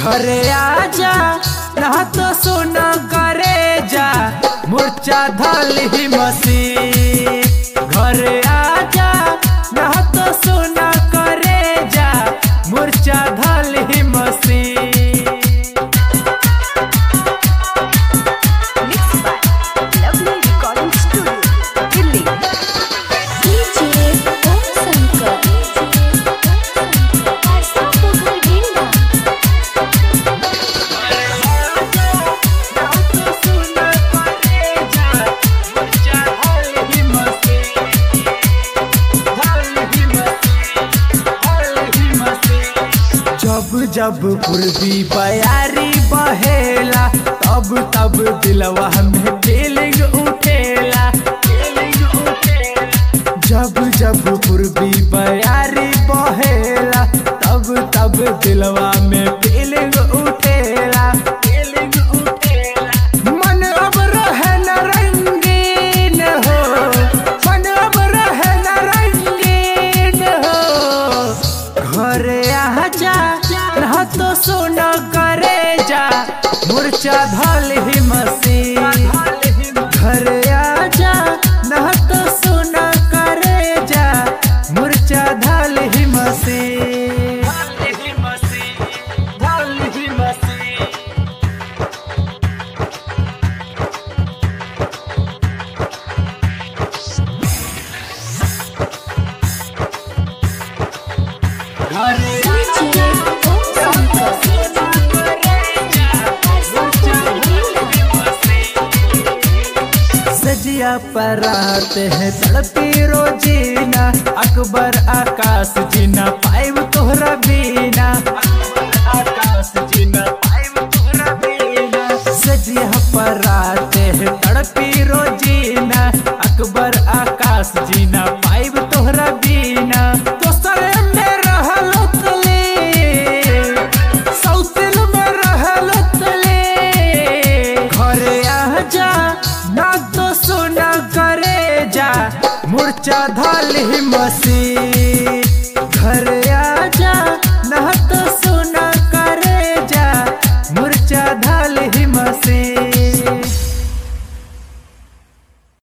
घरे आजा ना तो सोना करे जा मुर्चा धल ही मसी घरे आजा ना तो सोना करे जा मुर्चा धल ही मसी Mixed by Lovely Recording Studio, Delhi. DJ Om Shankar. Arsapughar Ginda. जब जब पूर्वी बयारी बहेला तब तब दिलवा में फीलिंग उठेला जब जब पूर्वी बयारी बहेला तब तब दिलवा में फीलिंग उठेला फीलिंग उठेला मन अब रहे न रंगीन हो मन अब रहे न रंगीन हो घरे आजा ना तो सोना करे जा मुर्चा धल ही मसी घरे आजा ना तो सोना करे जा मुर्चा धल ही मसी धल ही मसी घरे DJ Om Shankar. Arsapughar Ginda. सजिया पर आते हैं तड़पी रोजीना अकबर आकाश जीना पाइब तोहरा बीना आकाश जीना पाइब तोहरा बीना सजिया पर आते हैं तड़पी रोजीना अकबर आकाश जीना पाइब तोहरा बीना दोसर में रहल तले सौतिल में रहल तले घरे आजा ना तो सोना करे जा मुर्चा धल ही मसी